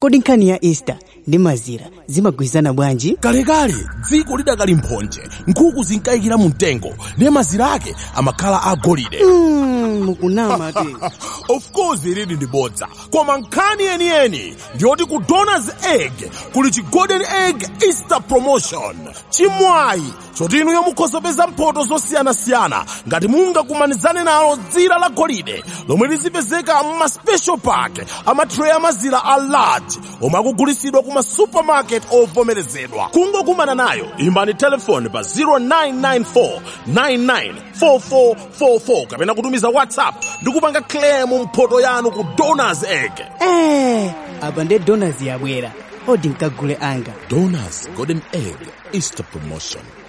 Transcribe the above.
kodi nkhani ya easter ndi mazira zimagwirizana bwanji kalekale dziko lidakali mphonje nkhuku zinkayikira mu mtengo ndiye mazira ake amakhala agolide mm, mukunama te of course ilili ndi bodza koma nkhani yeniyeni ndiyoti ku donors egg kuli chi golden egg easter promotion chimwayi choti inuyo mukhoza kupeza mphoto zosiyanasiyana ngati mungakumanizane nalo dzira la golide lomwe lizipezeka mma special pack amatray amazira a large omwe akugulitsidwa kuma supermarket ovomerezedwa kungokumana nayo imbani telefoni pa 0994 994444 kapena kutumiza whatsapp ndi kupanga claim mphoto yanu ku donors egg eh, apa nde donors yabwera odi nkagule anga donors golden egg easter promotion